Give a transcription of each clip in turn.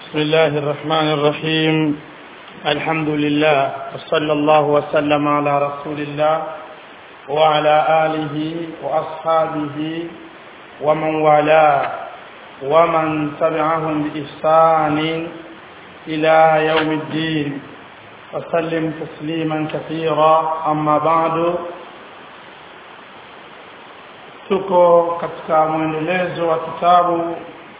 بسم الله الرحمن الرحيم الحمد لله وصلى الله وسلم على رسول الله وعلى آله وأصحابه ومن والاه ومن تبعهم بإحسان إلى يوم الدين وسلم تسليما كثيرا أما بعد tuko katika mwendelezo wa kitabu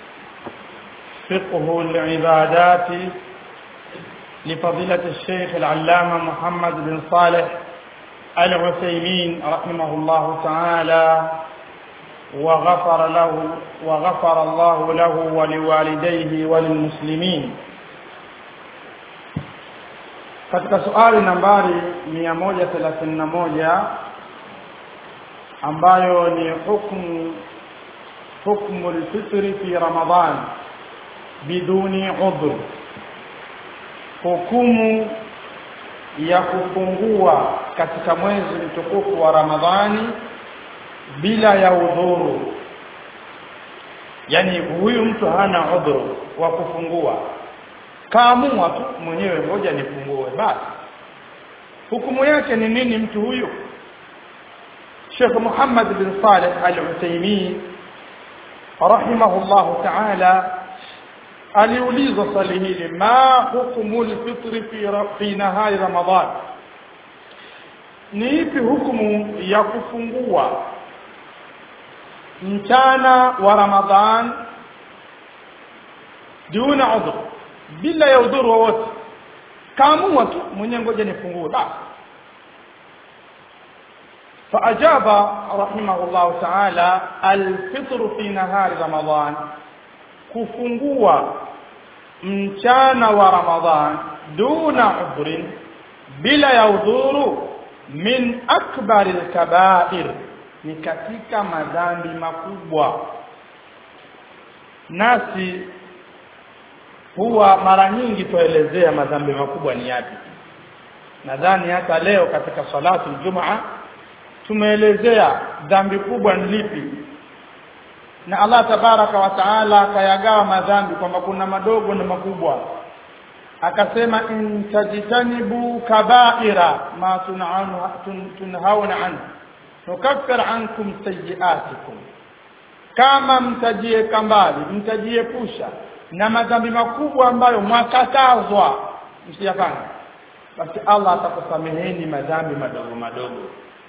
فقه العبادات لفضيلة الشيخ العلامة محمد بن صالح العثيمين رحمه الله تعالى وغفر له وغفر الله له ولوالديه وللمسلمين katika suali nambari 131 ambayo ni hukmu hukmu alfitri fi ramadhan biduni udhr hukumu ya kufungua katika mwezi mtukufu wa ramadhani bila ya udhuru yani huyu mtu hana udhuru wa kufungua kaamua tu mwenyewe ngoja nifungue basi hukumu yake ni nini mtu huyu Sheikh Muhammad bin Saleh Al-Uthaymeen rahimahullahu ta'ala aliulizwa swali hili ma hukumu alfitri fi fi nahari ramadhan ni ipi hukumu ya kufungua mchana wa ramadhan duna udhur bila ya udhuru wowote kaamua tu mwenyewe ngoja nifungue basi فأجاب رحمه الله تعالى الفطر في نهار رمضان kufungua mchana wa ramadhan duna udhrin bila ya udhuru min akbari alkabair ni katika madhambi makubwa nasi huwa mara nyingi tuelezea madhambi makubwa ni yapi nadhani hata leo katika salatu jumaa tumeelezea dhambi kubwa ni lipi na Allah tabaraka wa taala akayagawa madhambi kwamba kuna madogo na makubwa akasema in tajtanibu kabaira ma tun'anu tunhauna anhu nukaffir ankum sayiatikum kama mtajieka mbali mtajiepusha na madhambi makubwa ambayo mwakatazwa msiyafanye basi Allah atakusameheni madhambi madogo madogo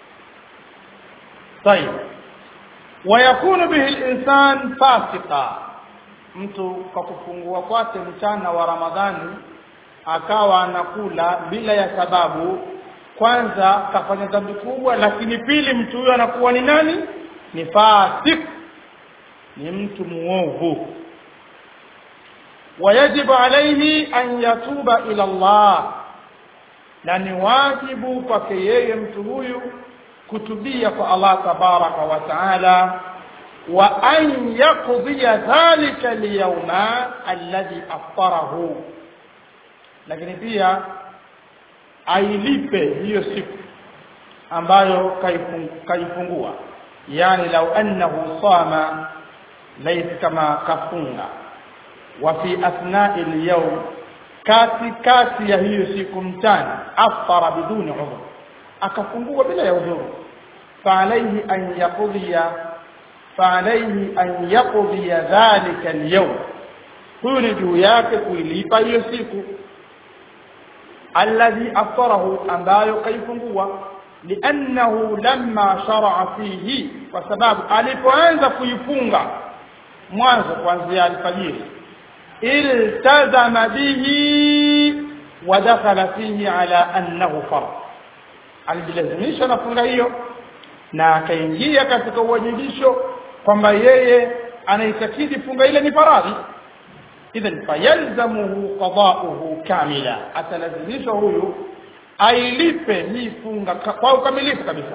طيب ويكون به الانسان فاسقا mtu kwa kufungua kwake mchana wa ramadhani akawa anakula bila ya sababu kwanza kafanya dhambi kubwa lakini pili mtu huyo anakuwa ni nani ni fasik ni mtu muovu wayajibu alayhi an yatuba ila Allah na ni wajibu kwake yeye mtu huyu kutubia kwa Allah tabaraka wa taala wa an yaqdiya dhalika liyawma alladhi aftarahu lakini pia ailipe hiyo siku ambayo kaifungua yani lau annahu sama laysa kama kafunga wa fi athna'i al-yawm kati kati ya hiyo siku mchana aftara biduni udhur akafungua bila ya udhuru فعليه أن يقضي فعليه أن يقضي ذلك اليوم huyu ni juu yake kuilipa hiyo siku alladhi aftarahu ambayo kaifungua liannahu lamma sharaa fihi kwa sababu alipoanza kuifunga mwanzo kuanzia alfajiri iltazama bihi wa dakhala fihi ala annahu fard alijilazimisha na funga hiyo na akaingia katika uwajibisho kwamba yeye anaitakidi funga ile ni faradhi idhan fayalzamuhu qada'uhu kamila atalazimishwa huyu ailipe hii funga kwa ukamilifu kabisa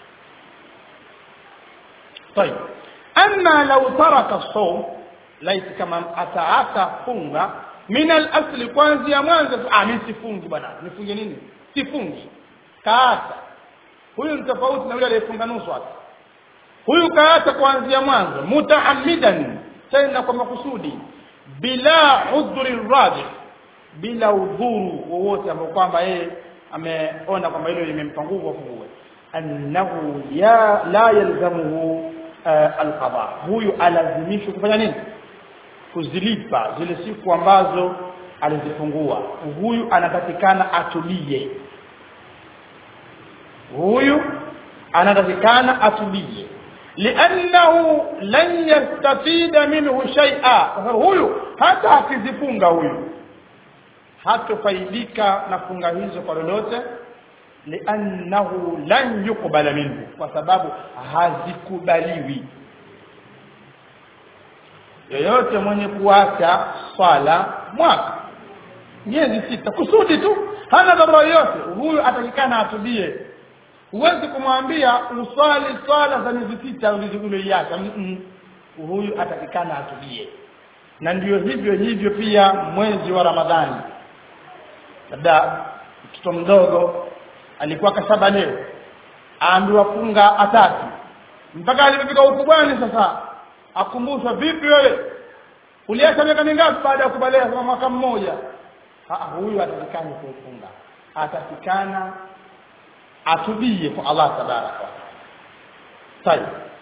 طيب اما لو ترك الصوم ليس كما ataata funga min al-asli kwanza mwanzo ah mimi sifungi bwana nifunge nini sifungi kaata huyu ni tofauti na yule aliyefunga nusu hapa huyu kaata kuanzia mwanzo mutaammidan tena kwa makusudi bila udhuri raji bila udhuru wowote ambao kwamba yeye ameona kwamba hilo limempa nguvu afungue annahu ya la yalzamuhu uh, alqada huyu alazimishwa kufanya nini kuzilipa zile siku ambazo alizifungua huyu anatakikana atulie huyu anatakikana atulie liannahu lan yastafida minhu shay'a huyu hata akizifunga huyu hatofaidika na funga hizo kwa lolote liannahu lan yuqbala minhu kwa sababu hazikubaliwi yoyote mwenye kuacha swala mwaka miezi sita kusudi tu hana dharura yoyote huyu atakikana atubie huwezi kumwambia uswali swala za miezi sita ulizoiacha huyu atakikana atubie na ndio hivyo hivyo pia mwezi wa ramadhani labda mtoto mdogo alikuwa kasaba leo aambiwa funga atatu mpaka alipofika ukubwani sasa akumbushwa vipi wewe uliacha miaka mingapi baada ya kubalia kama mwaka mmoja huyu atatikana kufunga atatikana atubie kwa Allah tabaraka طيب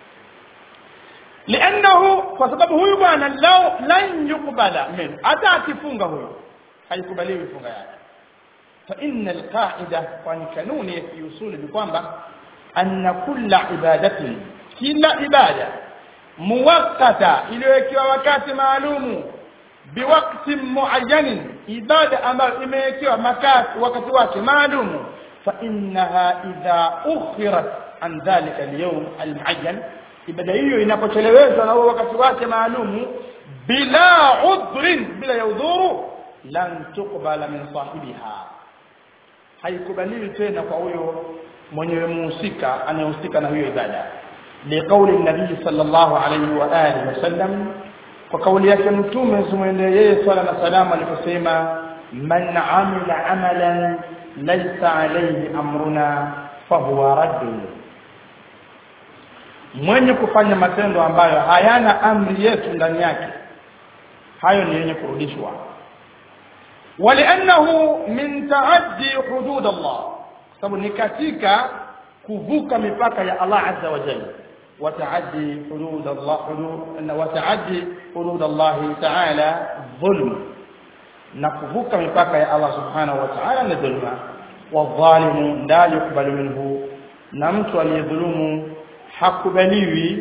لانه kwa sababu huyu bwana lao lan yukbala min hata akifunga huyu haikubaliwi funga yake fa inna alqaida kwani kanuni ya kiusuli ni kwamba anna kulla ibadatin kila ibada muwaqqata iliyowekewa wakati maalumu biwakti muayyanin ibada ambayo imewekewa makati wakati wake maalumu fa innaha idha ukhirat an dhalika alyawm almuayyan ibada hiyo inapochelewezwa na huo wakati wake maalumu bila udhrin bila ya udhuru lan tuqbala min sahibiha haikubaliwi tena kwa huyo mwenyewe muhusika anayehusika na hiyo ibada liqauli nabii sallallahu alayhi wa alihi wasallam kwa kauli yake mtume zimwendee yeye swala na salamu aliposema man amila amalan laysa alayhi amruna fahuwa raddun mwenye kufanya matendo ambayo hayana amri yetu ndani yake hayo ni yenye kurudishwa ولانه من تعدي حدود الله sababu ni katika kuvuka mipaka ya Allah azza wa jalla وتعدي حدود الله حدود وتعدي حدود الله تعالى ظلم نكفوك مipaka ya Allah subhanahu wa ta'ala ni dhulma wadhalimu la yukbalu minhu na mtu aliyedhulumu hakubaliwi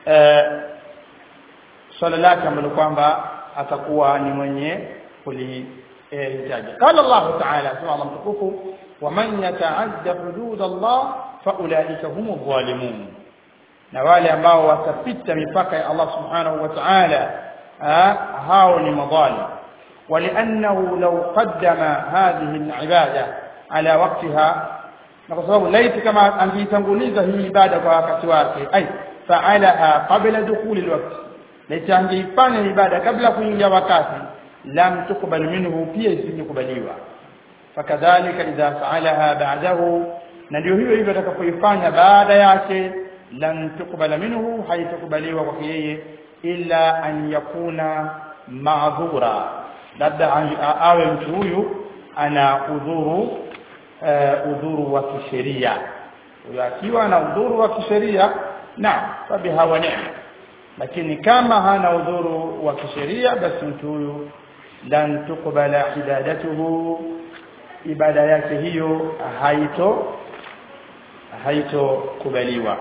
swala lake ambalo kwamba atakuwa ni mwenye kulihitaji qala Allah ta'ala sema Allah mtukufu waman yata'adda hudud Allah faulaika humu dhalimun na wale ambao watapita mipaka ya Allah subhanahu wa ta'ala hao ni madhalim ولانه لو قدم هذه العباده على وقتها na kwa sababu laiti kama angeitanguliza hii ibada kwa wakati wake ai faalaha qabla dukhuli alwaqt laiti angeifanya ibada kabla kuingia wakati lam tukbal minhu pia isingekubaliwa fakadhalika idha faalaha ba'dahu na ndio hiyo hivyo atakapoifanya baada yake lan tukbala minhu haitakubaliwa kwa yeye illa an yakuna ma'dhura labda awe mtu huyu ana udhuru uh, udhuru wa kisheria huyo akiwa na udhuru wa kisheria na fabiha wa ni'ma lakini kama hana udhuru wa kisheria basi mtu huyu lan tukbala ibadatuhu ibada yake hiyo haito haitokubaliwa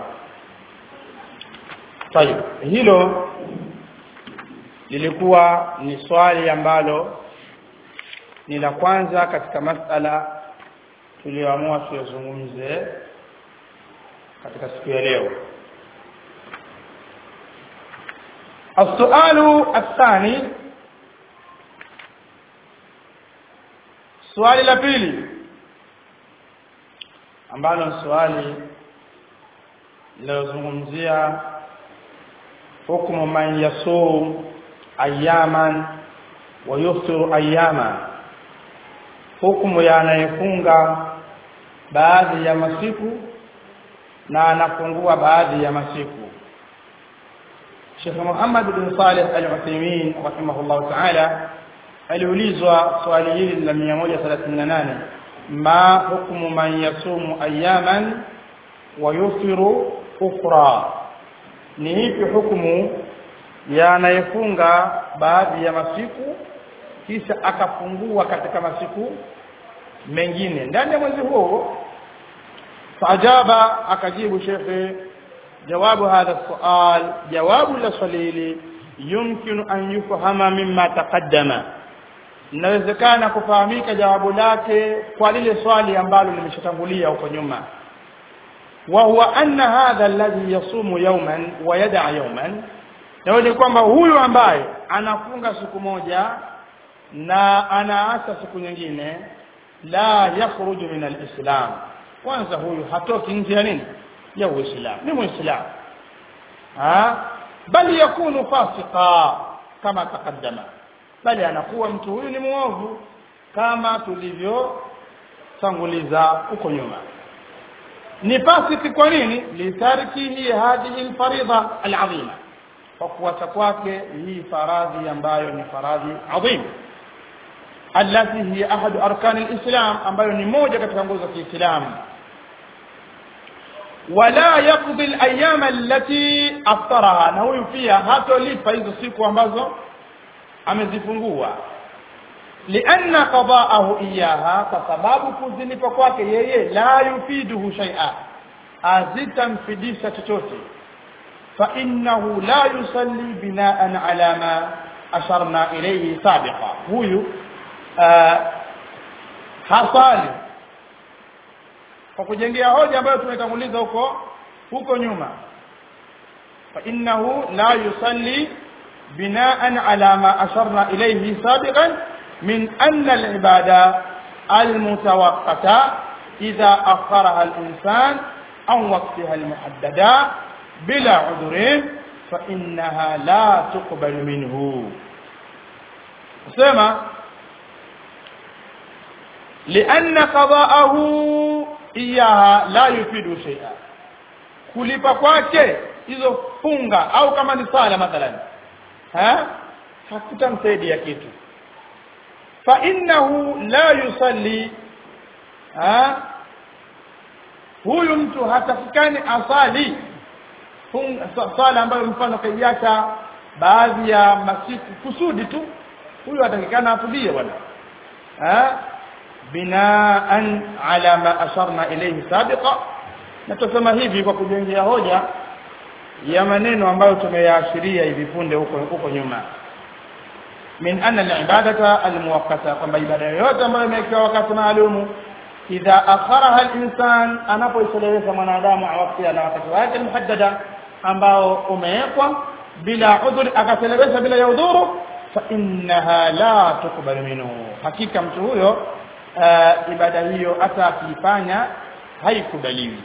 طيب hilo lilikuwa ni swali ambalo ni la kwanza katika masala tulioamua tuyazungumze katika siku ya leo السؤال الثاني swali la pili ambalo ni swali linalozungumzia hukumu man yasum ayaman wa yuftiru ayama hukumu ya anayefunga baadhi ya masiku na anafungua baadhi ya masiku Sheikh Muhammad bin Saleh Al-Uthaymeen rahimahullah ta'ala aliulizwa swali hili la 138 ma hukmu man yasumu ayaman wa yufiru ukhra ni ipi hukumu ya anayefunga baadhi ya masiku kisha akafungua katika masiku mengine ndani ya mwezi huo faajaba akajibu shekhe jawabu hadha sual jawabu la swali hili yumkinu an yufhama mimma taqaddama inawezekana kufahamika jawabu lake kwa lile swali ambalo limeshatangulia huko nyuma wa huwa anna hadha alladhi yasumu yawman wa yad'a yawman na ni kwamba huyu ambaye anafunga siku moja na anaacha siku nyingine la yakhruju min alislam kwanza huyu hatoki nje ya nini ya uislamu ni muislamu ha bali yakunu fasika kama taqaddama bali anakuwa mtu huyu ni muovu kama tulivyotanguliza huko nyuma ni fasiki kwa nini litarkihi hadhihi alfaridha alazima kwa kuacha kwake hii faradhi ambayo ni faradhi adhim allati hiya ahadu arkani alislam ambayo ni moja katika nguzo za Kiislamu wala yaqdi alayama allati aftaraha na huyu pia hatolipa hizo siku ambazo amezifungua lianna qada'ahu iyaha kwa sababu kuzilipa kwake yeye la yufiduhu shay'a azitamfidisha chochote fa innahu la yusalli bina'an ala ma asharna ilayhi sabiqa huyu hasali kwa kujengea hoja ambayo tumetanguliza huko huko nyuma fa innahu la yusalli bina'an ala ma asharna ilayhi sabiqan min anna al-ibada al-mutawaqqata idha akharaha al-insan an waqtiha al-muhaddada bila udhrin fa innaha la tuqbal minhu sema لأن قضاءه إياها لا يفيد شيئا kulipa kwake hizo funga au kama ni sala mathalan ha hakutamsaidia kitu fa innahu la yusalli ha huyu mtu hatafikani asali funga sala ambayo mfano kaiacha baadhi ya masiku kusudi tu huyu atakikana atulie bwana ha binaan ala ma asharna ilayhi sabiqa na tusema hivi kwa kujengea hoja ya maneno ambayo tumeyaashiria hivi punde huko huko nyuma min anna al-ibadata al-muwaqqata kwamba ibada yoyote ambayo imewekewa wakati maalumu idha akharaha al-insan anapoichelewesha mwanadamu wakati na wakati wake muhaddada ambao umewekwa bila udhur akachelewesha bila ya udhuru fa innaha la tuqbal minhu hakika mtu huyo uh, ibada hiyo hata akiifanya haikubaliwi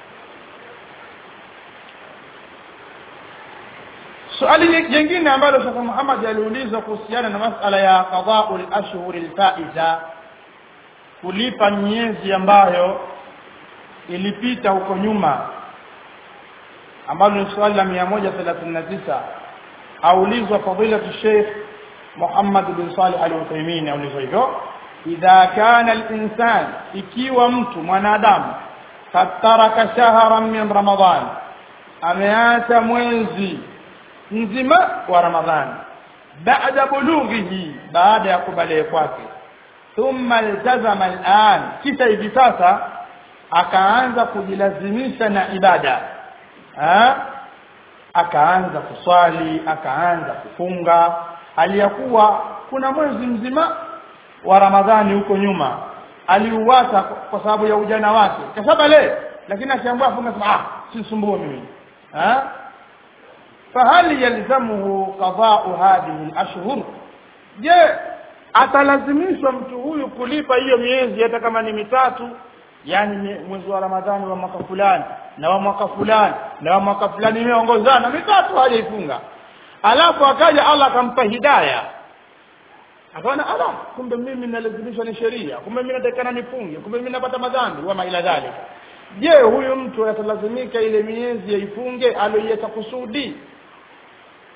swali jingine ambalo Sheikh Muhammad aliulizwa kuhusiana na masala ya qada'u al-ashhur al-faiza kulipa miezi ambayo ilipita huko nyuma ambalo ni swali la 139 aulizwa fadilatu Sheikh Muhammad bin Salih al-Uthaymeen aulizwa hivyo idha kana al-insan ikiwa mtu mwanadamu fataraka shahran min ramadan ameacha mwezi mzima wa ramadhani baada bulughihi baada ya kubalee kwake thumma iltazama al'an kisha hivi sasa akaanza kujilazimisha na ibada ha? akaanza kuswali akaanza kufunga aliyakuwa kuna mwezi mzima wa ramadhani huko nyuma aliuwata kwa sababu ya ujana wake kasaba le lakini akiambiwa afunga sema ah sisumbue mimi ha fahal yalzamuhu qada'u hadhihi al-ashhur je atalazimishwa mtu huyu kulipa hiyo miezi hata kama ni mitatu yani mwezi wa ramadhani wa mwaka fulani na wa mwaka fulani na wa mwaka fulani imeongozana mitatu hajaifunga alafu akaja Allah akampa hidayah akaona ala kumbe mimi nalazimishwa ni sheria kumbe mimi natakana nifunge kumbe mimi napata madhambi wa maila dhalika je huyu mtu atalazimika ile miezi yaifunge aliyoiacha kusudi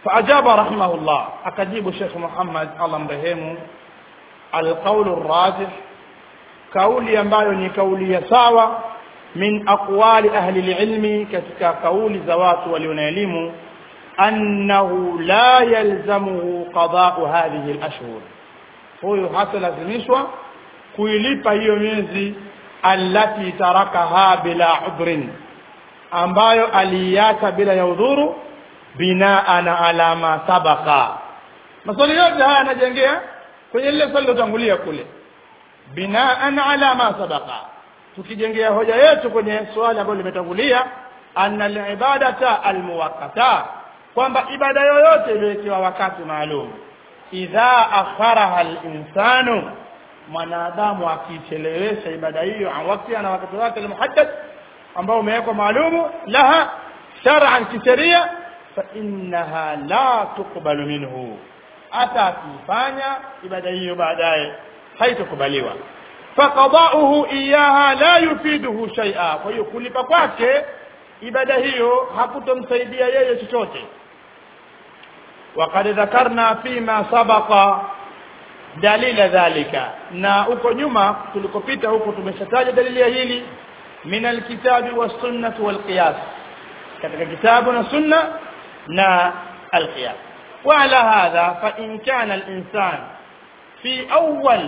فأجاب رحمه الله أكجيب الشيخ محمد الله مرحمه القول الراجح kauli ambayo ni kauli ya sawa min aqwali ahli alilmi katika kauli za watu walio na elimu annahu la yalzamuhu qada'u hadhihi alashhur huyo hatalazimishwa kuilipa hiyo miezi allati tarakaha bila udhrin ambayo aliiacha bila ya udhuru binaan ala ma sabaqa maswali yote haya yanajengea kwenye lile swali lilotangulia kule binaan ala ma sabaqa tukijengea hoja yetu kwenye swali ambalo limetangulia anna alibadata almuwaqqata kwamba ibada yoyote iliyowekewa wakati maalum idha akharaha alinsanu mwanadamu akichelewesha ibada hiyo an wakati na wakati wake almuhaddad ambao umewekwa maalumu laha shar'an kisheria fa innaha la tuqbalu minhu hata akifanya ibada hiyo baadaye haitokubaliwa faqada'uhu iyaha la yufiduhu shay'a kwa hiyo kulipa kwake ibada hiyo hakutomsaidia yeye chochote وقد ذكرنا فيما سبق دليل ذلك na huko nyuma tulikopita huko tumeshataja dalili ya hili min alkitabi was-sunnah wal-qiyas katika kitabu na sunna na al-qiyas وعلى هذا فإن كان الإنسان في أول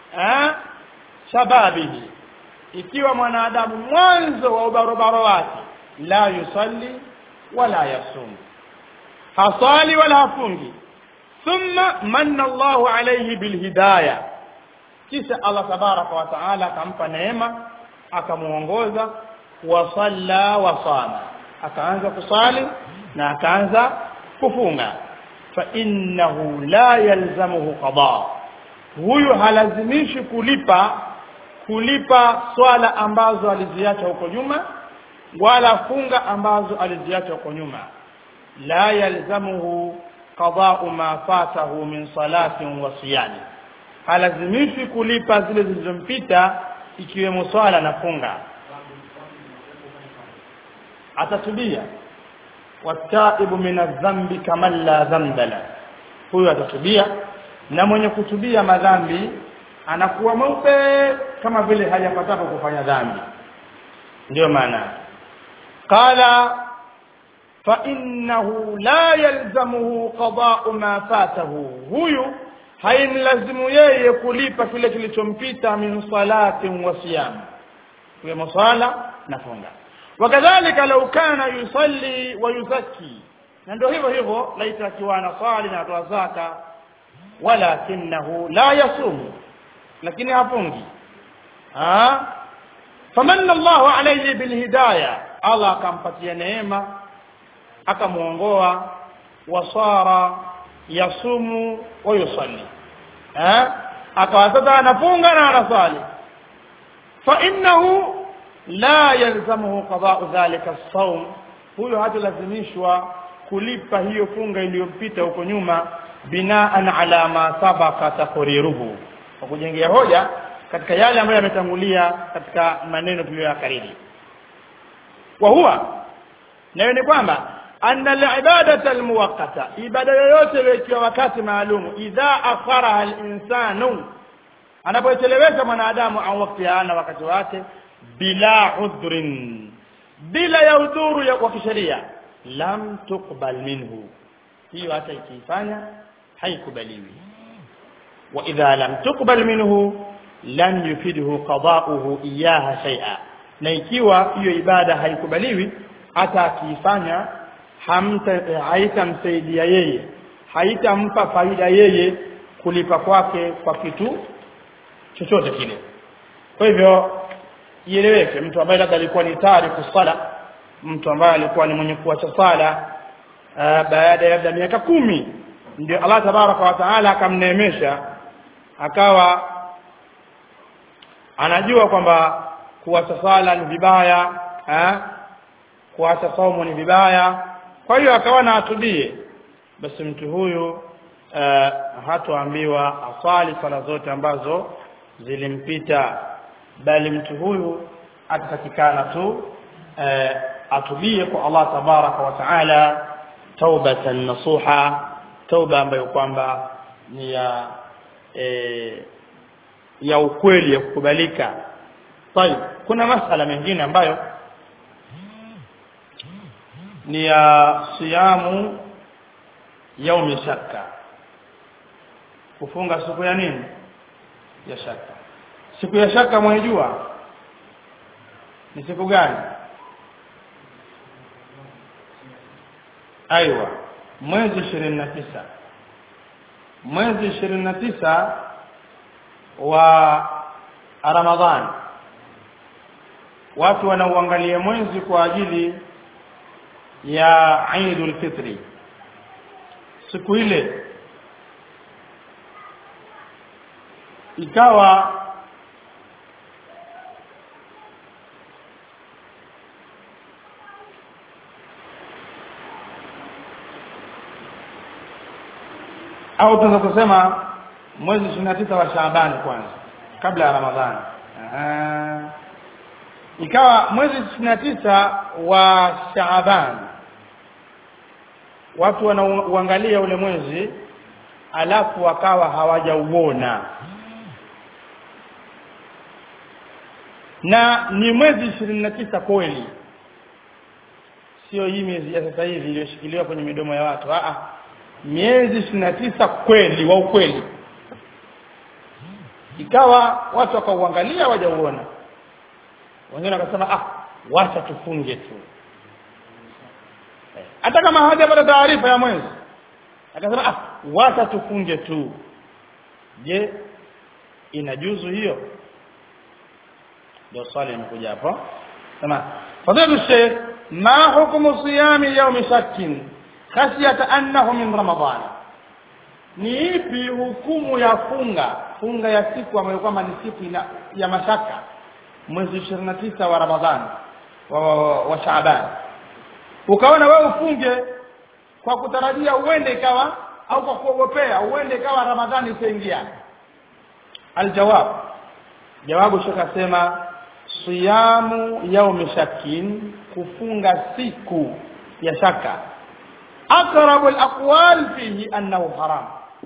shababihi ikiwa mwanadamu mwanzo wa ubarobaro wake la yusalli wala yasum hasali wala hafungi thumma manna Allahu alayhi bilhidayah kisha Allah tabaraka wa taala akampa neema akamuongoza wa salla wa sama akaanza kusali na akaanza kufunga fa innahu la yalzamuhu qada huyu halazimishi kulipa kulipa swala ambazo aliziacha huko nyuma wala funga ambazo aliziacha huko nyuma la yalzamuhu qada'u ma fatahu min salatin wa siyami halazimishi kulipa zile zilizompita ikiwemo swala na funga atatubia wataibu min adh-dhanbi kama la dhanba la huyo atatubia na mwenye kutubia madhambi anakuwa mweupe kama vile hajapataka kufanya dhambi ndio maana qala fa innahu la yalzamuhu qada'u ma fatahu huyu haimlazimu yeye kulipa kile kilichompita min salatin wa siyam kwa sala na funga wakadhalika law kana yusalli wa yuzakki na ndio hivyo hivyo laita akiwa anasali na atoa zaka walakinahu la yasumu lakini hafungi ah famanna Allahu alayhi bilhidayah Allah akampatia neema akamuongoa wasara yasumu wa yusalli eh akawa sasa anafunga na anasali fa innahu la yalzamuhu qada'u dhalika as-sawm huyo hatalazimishwa kulipa hiyo funga iliyompita huko nyuma binaan ala ma sabaka taqriruhu kwa kujengea hoja katika yale ambayo yametangulia katika maneno tuliyoyakariri wa huwa nayo ni kwamba anna al-ibadata al-muwaqqata ibada yoyote iliyokiwa wakati maalumu idha akharaha al-insanu anapochelewesha mwanadamu au wakati ana wakati wake bila udhrin bila ya udhuru ya kwa kisheria lam tuqbal minhu hiyo hata ikifanya haikubaliwi wa idha lam tuqbal minhu lam yufidhu qada'uhu iyaha shay'a na ikiwa hiyo ibada haikubaliwi hata akiifanya hamta haitamsaidia yeye haitampa faida yeye kulipa kwake kwa kitu chochote kile kwa hivyo ieleweke mtu ambaye labda alikuwa ni tariku sala mtu ambaye alikuwa ni mwenye kuacha sala baada ya labda miaka kumi ndio Allah tabaraka wa taala akamneemesha akawa anajua kwamba kuacha sala ni vibaya eh kuacha saumu ni vibaya kwa hiyo akawa na atubie basi mtu huyu uh, hatoambiwa asali sala zote ambazo zilimpita bali mtu huyu atatakikana tu uh, atubie kwa Allah tabaraka wa taala taubatan nasuha tauba ambayo kwamba ni ya e, ya ukweli ya kukubalika طيب kuna masala mengine ambayo ni ya siyamu yaumi shakka kufunga siku ya nini ya shaka siku ya shaka mwaijua ni siku gani aiwa mwezi ishirini na tisa mwezi ishirini na tisa wa ramadhani watu wanauangalia mwezi kwa ajili ya Eidul Fitri siku ile ikawa au tunaweza kusema mwezi 29 wa Shaaban kwanza kabla ya Ramadhani Aha. ikawa mwezi 29 wa Shaaban watu wanauangalia ule mwezi alafu wakawa hawajauona na ni mwezi ishirini na tisa kweli sio hii miezi ya sasa hivi iliyoshikiliwa kwenye midomo ya watu Aa, miezi ishirini na tisa kweli wa ukweli ikawa watu wakauangalia hawajauona wengine wakasema ah wacha tufunge tu hata kama hawajapata taarifa ya mwezi akasema ah wacha tufunge tu je inajuzu hiyo ndio swali limekuja hapo sema fadhlu sheikh ma hukmu siyami yawmi shakkin khashyata annahu min ramadan ni ipi hukumu ya funga funga ya siku ambayo kwamba ni siku ina, ya mashaka mwezi 29 wa ramadhani wa, wa, wa shaaban ukaona wewe ufunge kwa kutarajia uende ikawa au kwa kuogopea uende ikawa ramadhani itaingia aljawab jawabu shaka sema siyamu yaumi shakin kufunga siku ya shaka aqrabu alaqwal fihi annahu haram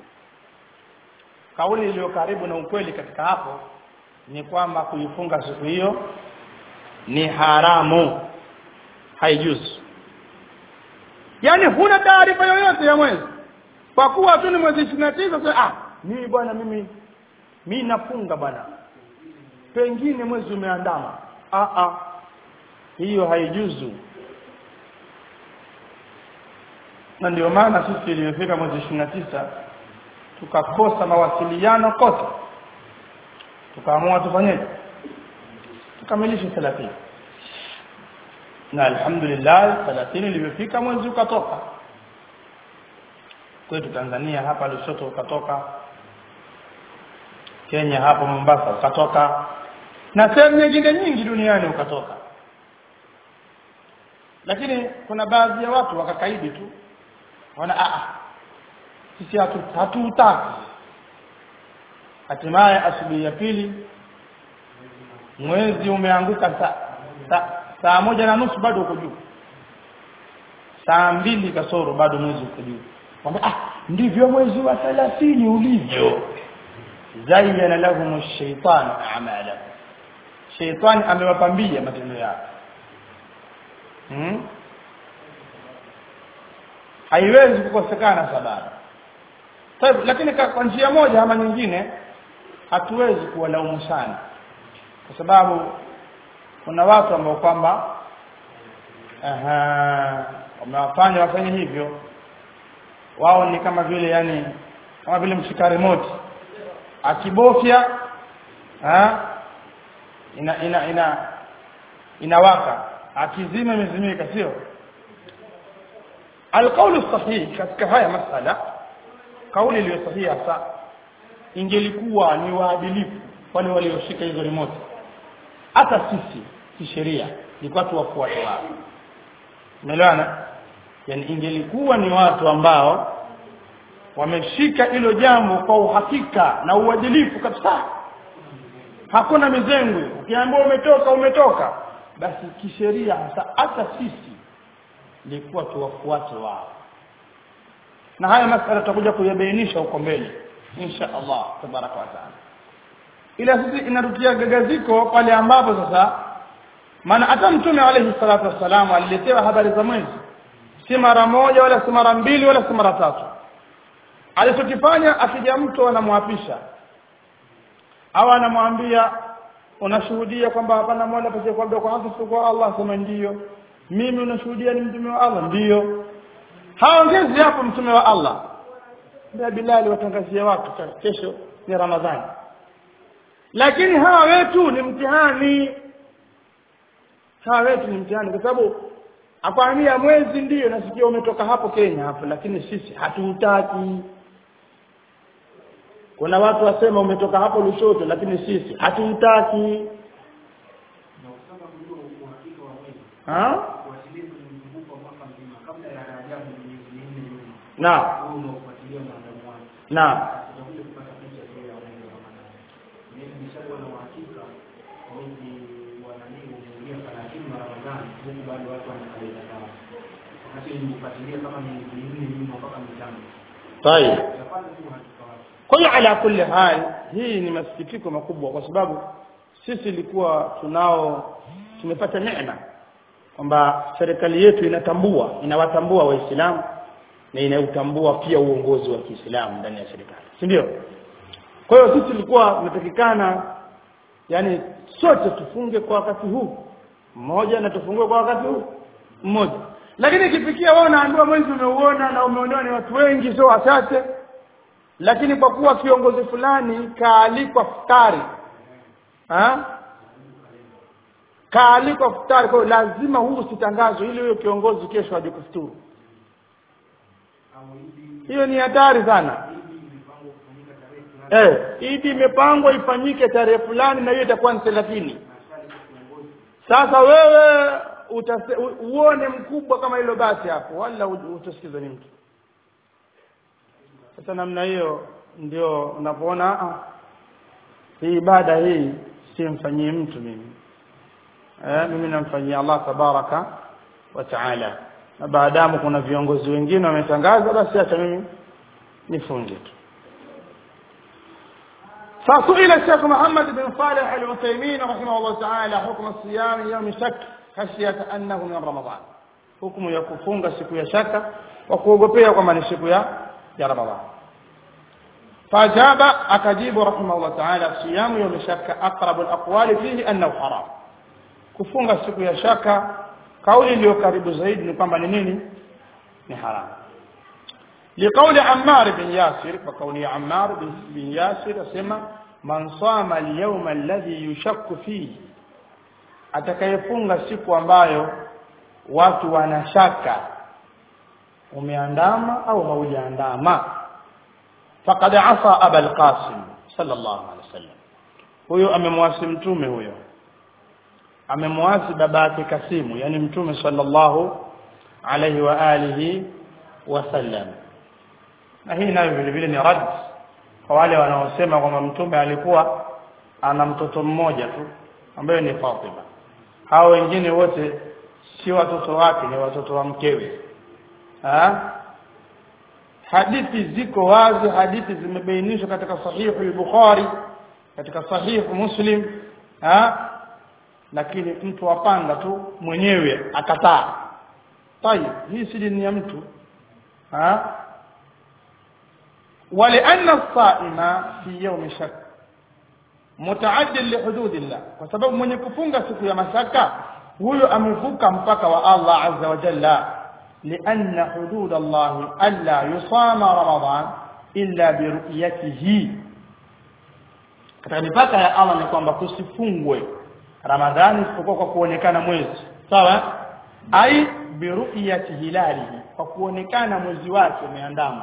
kauli iliyo karibu na ukweli katika hapo ni kwamba kuifunga siku hiyo ni haramu haijuzu yani huna taarifa yoyote ya mwezi kwa kuwa tu ni mwezi 29 sasa ah mimi bwana mimi mimi nafunga bwana pengine mwezi umeandama ah ah hiyo haijuzu na ndio maana sisi iliyofika mwezi 29 tukakosa mawasiliano kote tukaamua tufanyeje tukamilishe 30 na alhamdulillah 30 ilivyofika mwezi ukatoka kwetu Tanzania hapa Lushoto ukatoka Kenya hapo Mombasa ukatoka na sehemu nyingine nyingi duniani ukatoka lakini kuna baadhi ya watu wakakaidi tu wana a sisi hatu hatutaki hatimaye asubuhi ya pili mwezi umeanguka saa sa, saa moja na nusu bado uko juu saa mbili kasoro bado mwezi uko juu kwamba ah ndivyo mwezi wa 30 ulivyo zayyana lahum ash-shaytan a'malahum shaytan amewapambia matendo yao hmm? haiwezi kukosekana sababu Taib, lakini kwa njia moja ama nyingine hatuwezi kuwalaumu sana kwa sababu kuna watu ambao kwamba wamewafanya wafanye hivyo wao ni kama vile yani kama vile mshika remote akibofya ha ina ina ina inawaka akizima imezimika sio alqaulu sahih katika haya masala kauli iliyo sahihi hasa ingelikuwa ni waadilifu wale walioshika hizo remote hata sisi kisheria ni watu wafuate wao umeelewana yani ingelikuwa ni watu ambao wameshika hilo jambo kwa uhakika na uadilifu kabisa hakuna mizengwe ukiambiwa umetoka umetoka basi kisheria hasa hata sisi ilikuwa tuwafuate wao na haya masala tutakuja kuyabainisha huko mbele insha Allah tabaraka wa taala ila sisi inatutia gagaziko pale ambapo sasa maana hata mtume alayhi salatu wassalam aliletewa habari za mwezi si mara moja wala si mara mbili wala si mara tatu alichokifanya akija mtu anamwapisha au anamwambia unashuhudia kwamba hapana mola pekee kwa kwa haki kwa Allah sema ndiyo mimi unashuhudia ni mtume wa Allah ndiyo haongezi hapo mtume wa Allah ndio Bilali watangazie watu kesho ni Ramadhani lakini hawa wetu ni mtihani hawa wetu ni mtihani kwa sababu akwambia mwezi ndiyo nasikia umetoka hapo Kenya hapo lakini sisi hatuutaki kuna watu wasema umetoka hapo Lushoto lakini sisi hatuutaki ha na na طيب kwa hiyo ala kulli hal hii ni masikitiko makubwa kwa sababu sisi ilikuwa tunao tumepata neema kwamba serikali yetu inatambua inawatambua waislamu na inautambua pia uongozi wa Kiislamu ndani ya serikali si ndio kwa hiyo sisi tulikuwa tunatakikana yani sote tufunge kwa wakati huu mmoja na tufungue kwa wakati huu mmoja lakini ikifikia wewe unaambiwa mwezi umeuona na umeonewa ni watu wengi sio wachache lakini kwa kuwa kiongozi fulani kaalikwa futari ha? kaalikwa futari kwa hiyo lazima huu usitangazwe ili huyo kiongozi kesho aje kufuturu hiyo ni hatari sana eh idi imepangwa ifanyike tarehe fulani na hiyo itakuwa ni thelathini sasa wewe utase, uone mkubwa kama hilo basi hapo wala utasikiza ni mtu sasa namna hiyo ndio unapoona ah, hii ibada hii simfanyie mtu mimi eh, mimi namfanyia Allah tabaraka wa taala na baadamu kuna viongozi wengine wametangaza basi acha mimi nifunge tu فسئل الشيخ محمد بن صالح العثيمين رحمه الله تعالى حكم الصيام يوم شك خشية أنه من رمضان حكم يكفونغ siku ya shaka wa kuogopea kwamba ni siku ya ya Ramadhan فأجاب أكجيب رحمه الله تعالى صيام يوم شك أقرب الأقوال فيه أنه حرام kufunga siku ya shaka kauli iliyo karibu zaidi ni kwamba ni nini ni haramu لقول عمار بن ياسر وقول عمار بن ياسر اسمع من صام اليوم الذي يشك فيه atakayefunga siku ambayo watu wanashaka umeandama au haujaandama faqad asa aba alqasim sallallahu alaihi wasallam huyo amemwasi mtume huyo amemwasi baba yake kasimu yani mtume sallallahu alaihi wa alihi wasallam na hii nayo vile vile ni rad kwa wale wanaosema kwamba mtume alikuwa ana mtoto mmoja tu ambaye ni Fatima hao wengine wote si watoto wake ni watoto wa mkewe ha? hadithi ziko wazi hadithi zimebainishwa katika sahihu al-Bukhari katika sahihu Muslim ha? lakini mtu apanga tu mwenyewe akataa tayib hii si dini ya mtu ha? ولأن الصائم في يوم شك متعد لحدود الله kwa sababu mwenye kufunga siku ya mashaka huyo amevuka mpaka wa Allah azza wa jalla لأن حدود الله ألا يصام رمضان إلا برؤيته katika mipaka ya Allah ni kwamba kusifungwe Ramadhani isipokuwa kwa kuonekana mwezi sawa ai biruyati hilalihi kwa kuonekana mwezi wake umeandama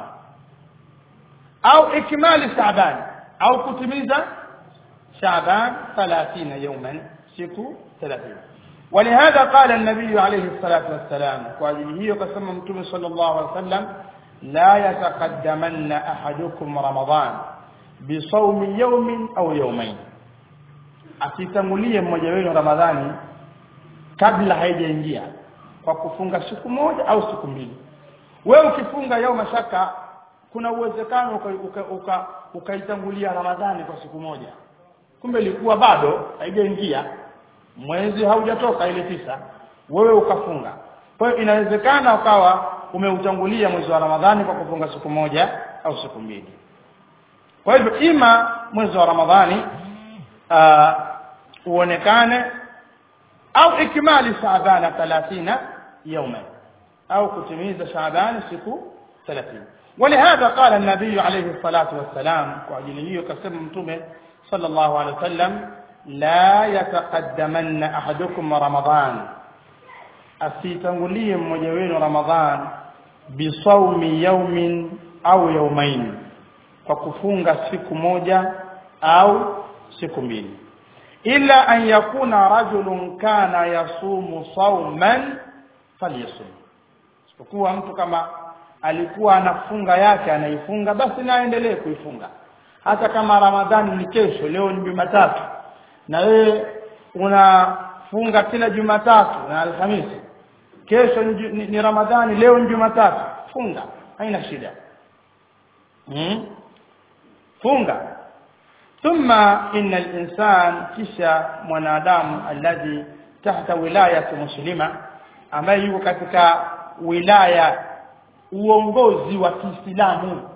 au ikmali Shaaban au kutimiza Shaaban 30 يوما siku 30 ولهذا قال النبي عليه الصلاة والسلام وهذه هي قسم متوم صلى الله عليه وسلم لا يتقدمن أحدكم رمضان بصوم يوم أو يومين asitangulie mmoja wenu ramadhani kabla haijaingia kwa kufunga siku moja au siku mbili wewe ukifunga yao mashaka kuna uwezekano ukaitangulia uka, uka, uka ramadhani kwa siku moja kumbe ilikuwa bado haijaingia mwezi haujatoka ile tisa wewe ukafunga kwa hiyo inawezekana ukawa umeutangulia mwezi wa ramadhani kwa kufunga siku moja au siku mbili kwa hivyo ima mwezi wa ramadhani uh, uonekane au ikmali shaabana 30 yauma au kutimiza shaabani siku 30 ولهذا قال النبي عليه الصلاة والسلام وعجله كسم متومه صلى الله عليه وسلم لا يتقدمن أحدكم رمضان asitangulie mmoja wenu ramadhan bisaumi yaumin au yaumain kwa kufunga siku moja au siku mbili illa an yakuna rajulun kana yasumu sauman falyasum isipokuwa mtu kama alikuwa anafunga yake anaifunga basi naendelee kuifunga hata kama ramadhani ni kesho leo ni jumatatu na wewe unafunga kila jumatatu na alhamisi kesho ni, ni, ni ramadhani leo ni jumatatu funga haina shida hmm? funga thumma inna al-insan kisha mwanadamu alladhi tahta wilayati muslima ambaye yuko katika wilaya uongozi wa Kiislamu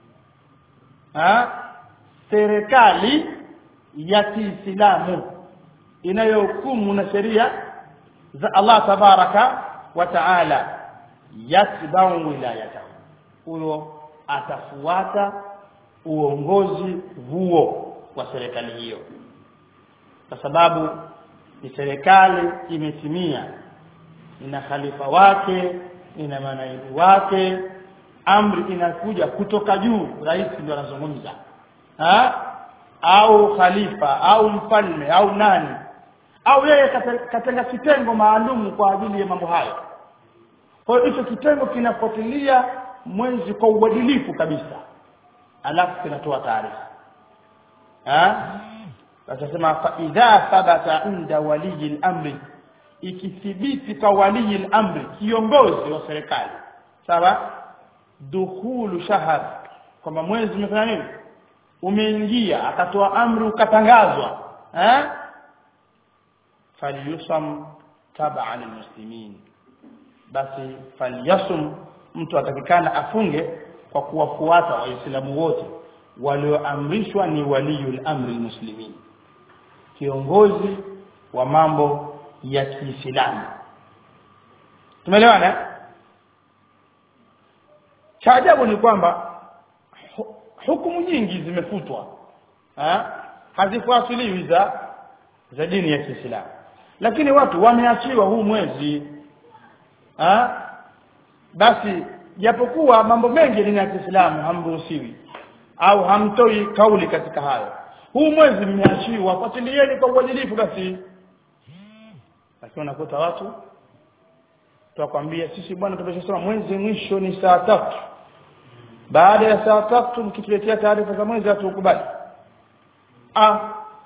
serikali ya Kiislamu inayohukumu na sheria za Allah tabaraka wa taala yatbau wilayatahu huyo atafuata uongozi huo wa serikali hiyo kwa sababu ni serikali imetimia ina khalifa wake ina manaibu wake amri inakuja kutoka juu rais ndio anazungumza au khalifa au mfalme au nani au yeye katenga kitengo maalum kwa ajili ya mambo hayo kwa hiyo hicho kitengo kinafuatilia mwezi kwa uadilifu kabisa alafu kinatoa taarifa atasema fa idha thabata inda waliyi al-amri ikithibiti kwa waliyi al-amri kiongozi wa serikali sawa dukhulu shahr kwamba mwezi umefanya nini umeingia akatoa amri ukatangazwa eh falyusam tab'an almuslimin basi falyasum mtu atakikana afunge kwa kuwafuata waislamu wote walioamrishwa ni waliyul amri almuslimin kiongozi wa mambo ya Kiislamu tumeelewana cha ajabu ni kwamba hukumu nyingi zimefutwa hazifuatiliwi za za dini ya Kiislamu lakini watu wameachiwa huu mwezi ha? basi japokuwa mambo mengi dini ya Kiislamu hamruhusiwi au hamtoi kauli katika hayo huu mwezi mmeachiwa fuatilieni kwa uadilifu basi lakini unakuta watu tuwakwambia sisi bwana tumeshasema mwezi mwisho ni saa tatu baada ya saa tatu mkituletea taarifa za mwezi hatukubali ah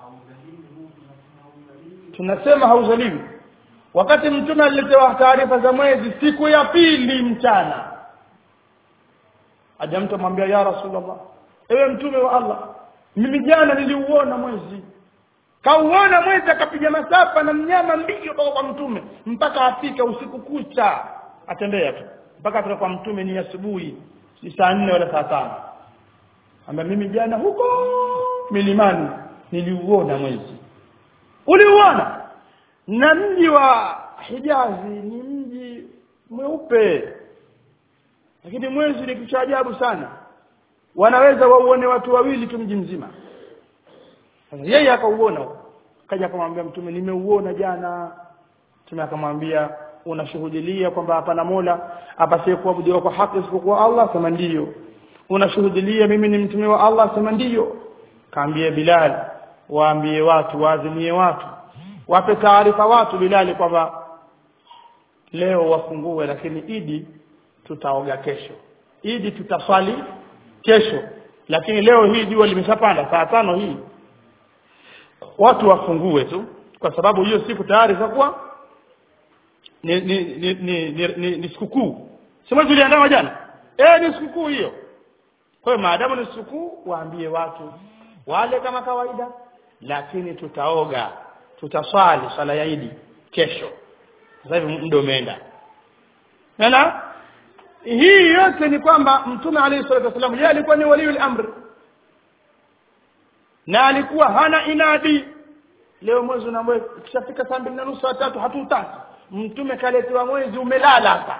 tunasema hauzaliwi wakati mtume aliletewa taarifa za mwezi siku ya pili mchana aja mtu amwambia ya rasulullah ewe mtume wa Allah mimi jana niliuona mwezi kauona mwezi akapiga masafa na mnyama mbio mpaka kwa mtume mpaka afika usiku kucha atembea tu mpaka afika kwa mtume ni asubuhi si saa nne wala saa tano amba mimi jana huko milimani niliuona mwezi uliuona na mji wa Hijazi ni mji mweupe lakini mwezi ni kitu cha ajabu sana wanaweza wauone watu wawili tu mji mzima sasa yeye akauona kaja akamwambia mtume nimeuona jana mtume akamwambia unashuhudilia kwamba hapana mola apasie kuabudiwa kwa haki isipokuwa Allah sema ndiyo unashuhudilia mimi ni mtume wa Allah sema ndiyo kaambie Bilal waambie watu waazimie watu wape taarifa watu Bilali kwamba leo wafungue lakini idi tutaoga kesho idi tutaswali kesho lakini leo hii jua limeshapanda saa tano hii watu wafungue tu kwa sababu hiyo siku tayari itakuwa ni ni ni ni, ni, ni, ni sikukuu si mwezi uliandama jana eh ni sikukuu hiyo kwa hiyo maadamu ni sikukuu waambie watu wale kama kawaida lakini tutaoga tutaswali swala ya Idi kesho sasa hivi muda umeenda Nana hii yote ni kwamba mtume alayhi salatu wasallam yeye alikuwa ni waliul amr na alikuwa hana inadi leo mwezi una kishafika saa mbili na nusu saa tatu hatutaki mtume kaletewa mwezi umelala hapa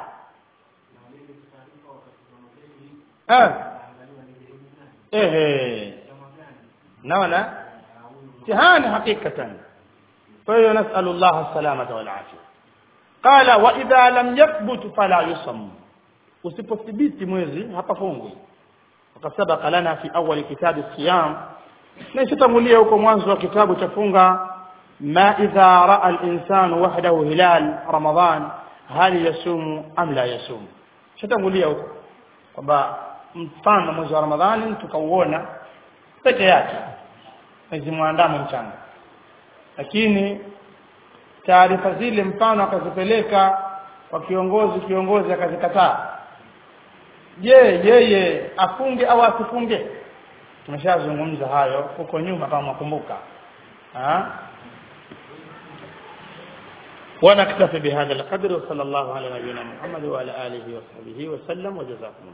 eh ehe naona mtihani hakikatan kwa hiyo nasalu Allah salamata wal afia qala wa idha lam yathbut fala yusam usipothibiti mwezi hapa fungwi wakasabaka lana fi awali kitabu siyam na isitangulia huko mwanzo wa kitabu cha funga ma idha raa al-insanu wahdahu hilal ramadan hal yasumu am la yasumu isitangulia huko kwamba mfano mwezi wa ramadhani tukauona peke yake mwezi mwandamo mchana lakini taarifa zile mfano akazipeleka kwa kiongozi kiongozi akazikataa je yeye afunge au asifunge tumeshazungumza hayo huko nyuma kama mkumbuka ونكتفي بهذا القدر وصلى الله على نبينا محمد وعلى اله وصحبه وسلم وجزاكم الله